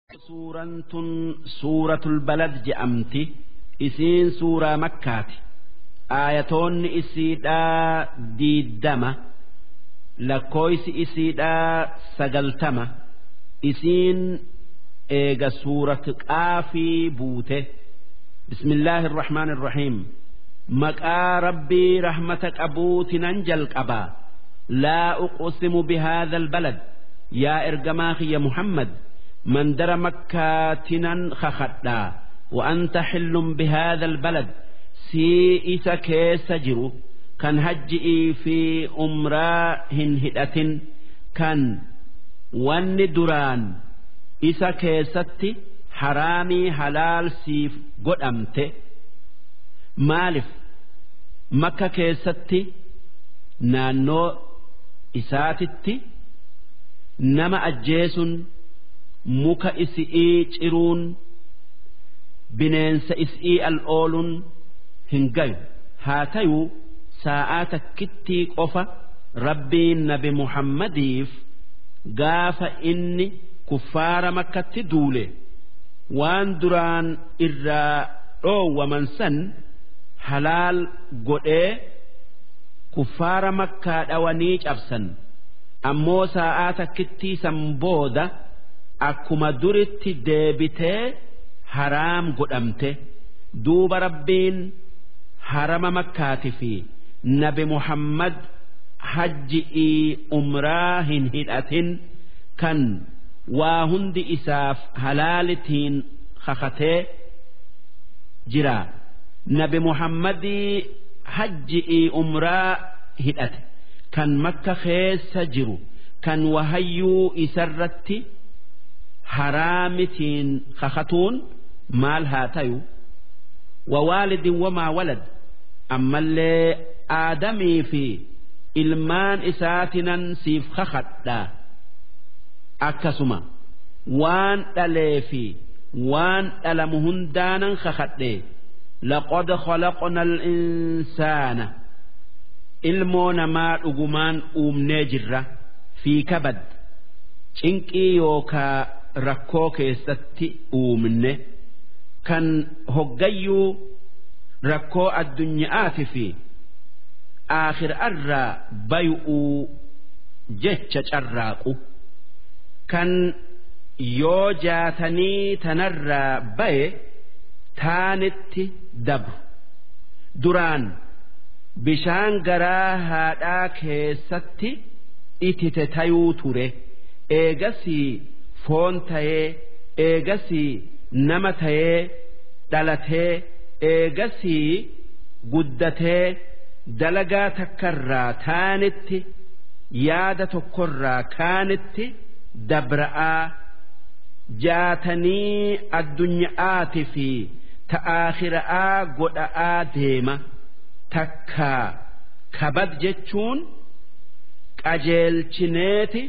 Suuraan tun suuratul balad je'amti isiin suuraa makkaati aayatoonni isiidhaa diiddama lakkooysi isiidhaa sagaltama isiin eega suurat qaafii buute bismillaahi irrahmaan irrahiim maqaa rabbii rahmata qabuutinan jalqabaa laa uqsimu bihaadha albalad yaa ergamaa kiyya muhammad mandara makkaatinan kakadhaa وأنت حل بهذا البلد سي إسا كيس جرو كان هجئي في أمراء هدأة كان وان دران إسا كيستي حرامي حلال سيف قد أمت مالف مكة كيستي نانو إساتتي نما أجيسون muka isi'ii ciruun bineensa is'ii al ooluun hin gayu haa tayuu sa'aa takkittii qofa rabbiin nabi muhammadiif gaafa inni kuffaara makkatti duule waan duraan irraa dhoowwaman san halaal godhee kuffaara makkaa dhawanii cabsan ammoo sa'aa takkittii san booda akkuma duritti deebitee haraam godhamte duuba rabbiin harama makkaati fi nabi muhammad hajji'ii umraa hin hidhatin kan waa hundi isaaf halaalitiin kakatee jira nabi muhammadii hajji'ii umraa hidhate kan makka keessa jiru kan wahayyuu isarratti haraamitiin kakatuun maal haa tayu wawaalidin wamaa walad ammallee aadamii fi ilmaan isaatinan siif kakadhaa akkasuma waan dhalee fi waan dhalamu hundaanan kakadhe laqad khalaqna al-insaana ilmoo namaa dhugumaan uumnee jirra fi kabad cinqii yookaa rakkoo keessatti uumne kan hoggayyuu rakkoo addunyaati fi aakhirarraa bay'uu jecha carraaqu kan yoo jaatanii tanarraa baye taanitti dabru duraan bishaan garaa haadhaa keessatti itite tayuu ture eegasii foon tayee eegasii nama tayee dhalatee eegasii guddatee dalagaa takkarraa taanitti yaada tokkorraa kaanitti dabra'aa jaatanii addunyaati fi ta'aakhira'aa godha'aa deema takkaa kabad jechuun qajeelchineeti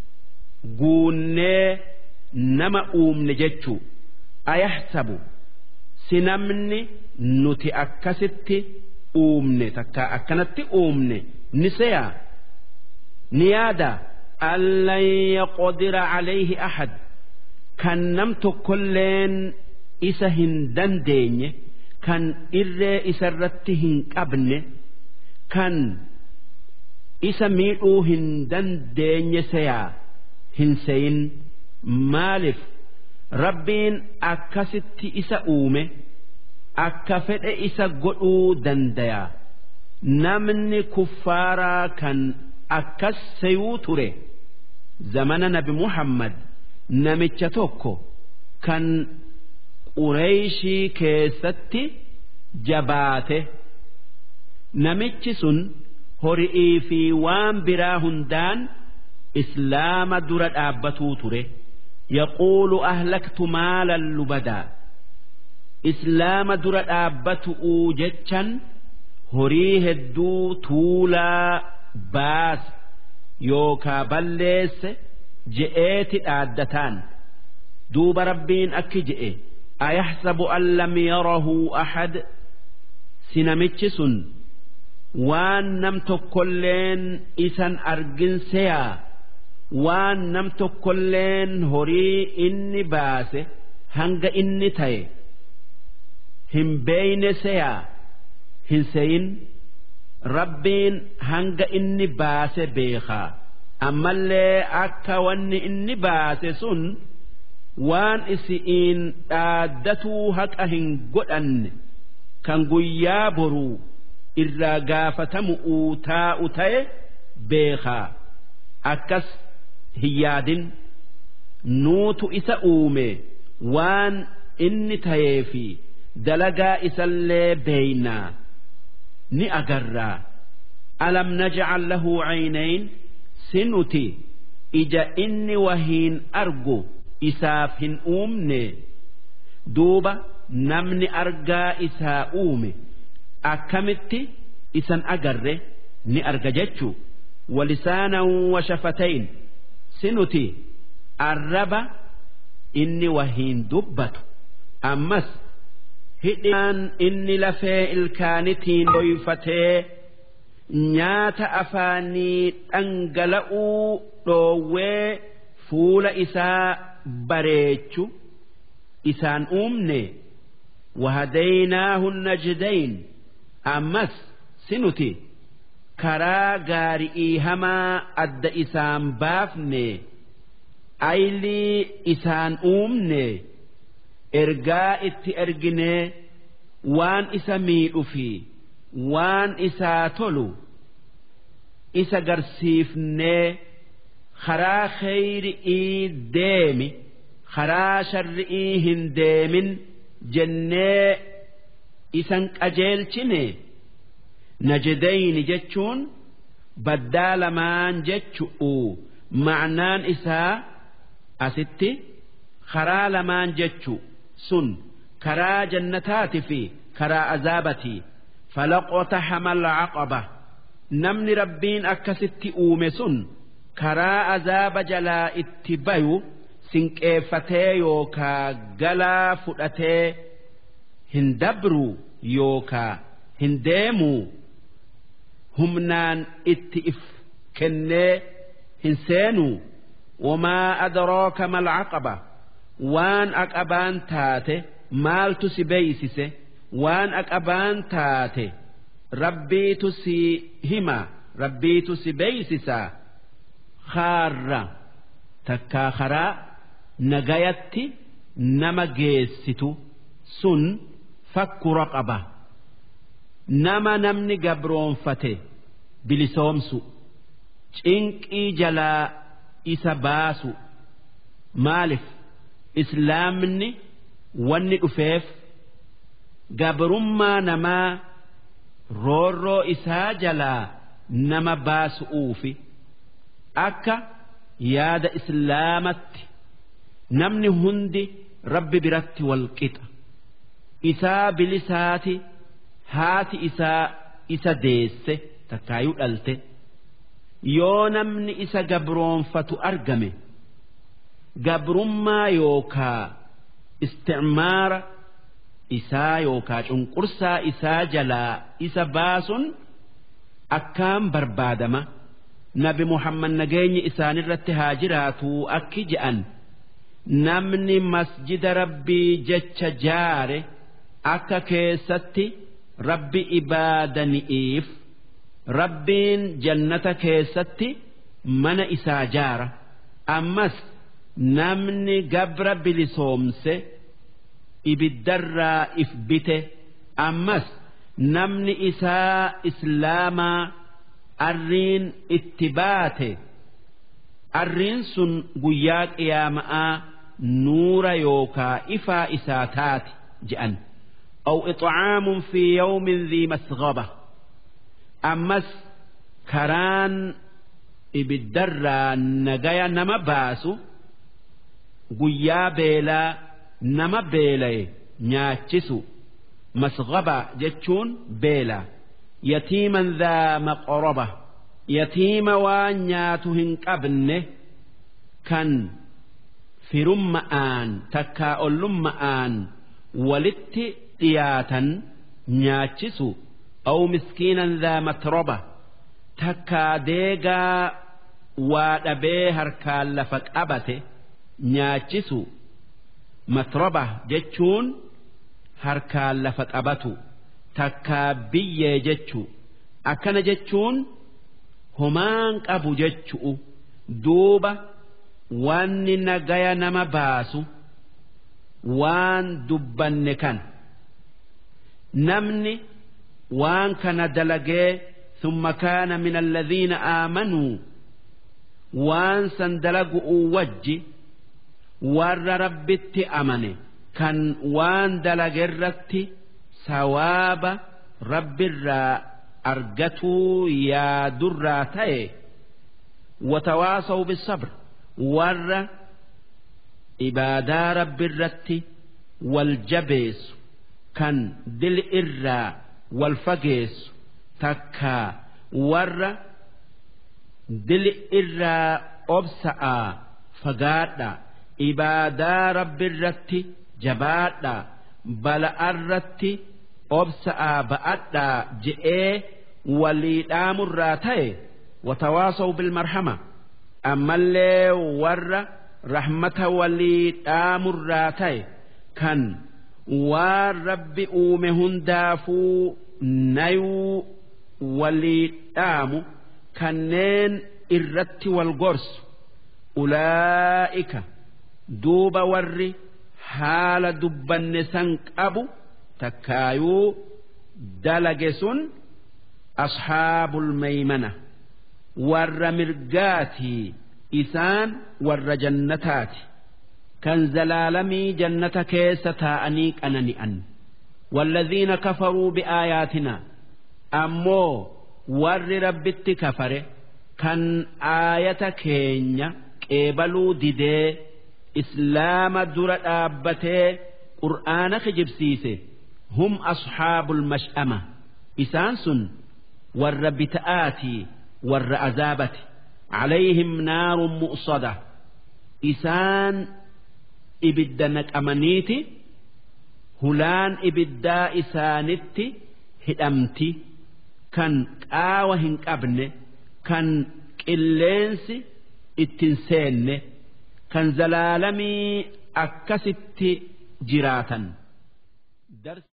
guunnee nama uumne jechuu ayahsabu si namni nuti akkasitti uumne takka akkanatti uumne ni seyaa ni yaada allan yaqdira calayhi ahad kan nam tokkolleen isa hin dandeenye kan irree isarratti hin qabne kan isa miidhuu hin dandeenye seyaa hin seyin maaliif rabbiin akkasitti isa uume akka fedhe isa godhuu dandaya namni kuffaaraa kan akkas seyuu ture zamana nabi muhammad namicha tokko kan qureeyshii keessatti jabaate namichi sun hori'ii fi waan biraa hundaan islaama dura dhaabbatuu ture yaquulu ahlaktu maalan lubadaa islaama dura dhaabbatu'uu jechan horii hedduu tuulaa baas yookaa balleesse je'eeti dhaaddataan duuba rabbiin akki je'e ayahsabu an lam yarahu ahad si namichi sun waan nam tokkolleen isan argin seyaa waan nam tokkolleen horii inni baase hanga inni ta'e hin beeyne seyaa hin seyin rabbiin hanga inni baase beekaa ammallee akka wanni inni baase sun waan isi'iin dhaaddatuu haqa hin godhanne kan guyyaa boruu irraa gaafatamu taa'u ta'e beekaa akkas hin yaadin nuutu isa uume waan inni ta'ee fi dalagaa isallee beeynaa ni agarraa alam najcal lahu caynayn si nuti ija inni wahiin argu isaaf hin uumne duuba namni argaa isaa uume akkamitti isan agarre ni arga jechuu walisaanan washafatayn si nuti arraba inni wahiin dubbatu ammas hidhaan inni lafee ilkaanitiin dhoyfatee nyaata afaanii dhangala'uu dhoowwee fuula isaa bareechu isaan uumne wahadaynaahu najdayn ammas si nuti karaa gaari'ii hamaa adda isaan baafne aylii isaan uumne ergaa itti erginee waan isa miidhu fi waan isaa tolu isa garsiifnee karaa kheyri'ii deemi karaa sharri'ii hin deemin jennee isan qajeelchine najdayni jechuun baddaa lamaan jechu'u ma'naan isaa asitti karaa lamaan jechu sun karaa jannataati fi karaa azaabati falaqotaxama alcaqaba namni rabbiin akkasitti uume sun karaa azaaba jalaa itti bayu sinqeeffatee yookaa galaa fudhatee hin dabru yookaa hin deemuu humnaan itti if kennee hin seenuu wamaa adraaka mal aqaba waan aqabaan taate maaltu si beeysise waan aqabaan taate rabbiitu si hima rabbiitu si beeysisaa kaarra takkaa karaa nagayatti nama geessitu sun fakku raqaba nama namni gabroonfate bilisoomsu cinqii jalaa isa baasu maalif islaamni wanni dhufeef gabrummaa namaa roorroo isaa jalaa nama baasu'uufi akka yaada islaamatti namni hundi rabbi biratti walqixa isaa bilisaati haati isaa isa deesse takkaayuu dhalte yoo namni isa gabroonfatu argame gabrummaa yookaa isticmaara isaa yookaa cunqursaa isaa jalaa isa baasun akkaan barbaadama nabi muhammad nageenyi isaanirratti haa jiraatuu akki je'an namni masjida rabbii jecha jaare akka keessatti rabbi ibaadani'iif rabbiin jannata keessatti mana isaa jaara ammas namni gabra bilisoomse ibiddarraa if bite ammas namni isaa islaamaa arriin itti baate arriin sun guyyaa qiyaama'aa nuura yookaa ifaa isaa taati je'an أو إطعام في يوم ذي مسغبة أمس كران إبدرا نجايا نما باسو قيا بيلا نما بيلا نياتشسو مسغبة جتشون بيلا يتيما ذا مقربة يتيم وانياتهن قبنه كان في رمآن تكا أولمآن ولت dhiyaatan nyaachisu aw miskiinan daa matroba takkaa deegaa waa dhabee harkaan lafa qabate nyaachisu matroba jechuun harkaan lafa qabatu takkaa biyyee jechuu akkana jechuun homaan qabu jechu'u duuba wanni nagaya nama baasu waan dubbanne kan namni waan kana dalagee ثم كان من الذين آمنوا waan san dalagu'uu wajji warra rabbitti amane kan waan dalagerratti sawaaba rabbirraa argatuu yaadurraa ta'e watawaasaw bisabr warra ibaadaa rabbirratti wal jabeessu kan dil irraa wal fageessu takkaa warra dil irraa obsa'a fagaadha ibaadaa rabbirratti jabaadha bala'arratti obsa'a ba'adha je'ee walii dhaamurraa ta'e watawaasaw bilmarhama ammallee warra rahmata walii dhaamurraa ta'e kan waan rabbi uume hundaafuu nayuu walii dhaamu kanneen irratti wal gorsu ulaa'ika duuba warri haala dubbanne san qabu takkaayuu dalage sun ashaabul maymana warra mirgaatii isaan warra jannataati kan zalaalamii jannata keessa taa'anii qanani'an والذين كفروا بآياتنا أمو warri rabbitti kafare kan aayata keenya qeebaluu didee islaama dura dhaabbatee qur'aana kijibsiise hum asxaabul mash'ama isaan sun warra bita'aatii warra azaabati calayhim naarun mu'sada isaan ibidda naqamaniiti hulaan ibiddaa isaanitti hidhamti kan qaawa hin qabne kan qilleensi ittin seenne kan zalaalamii akkasitti jiraatan.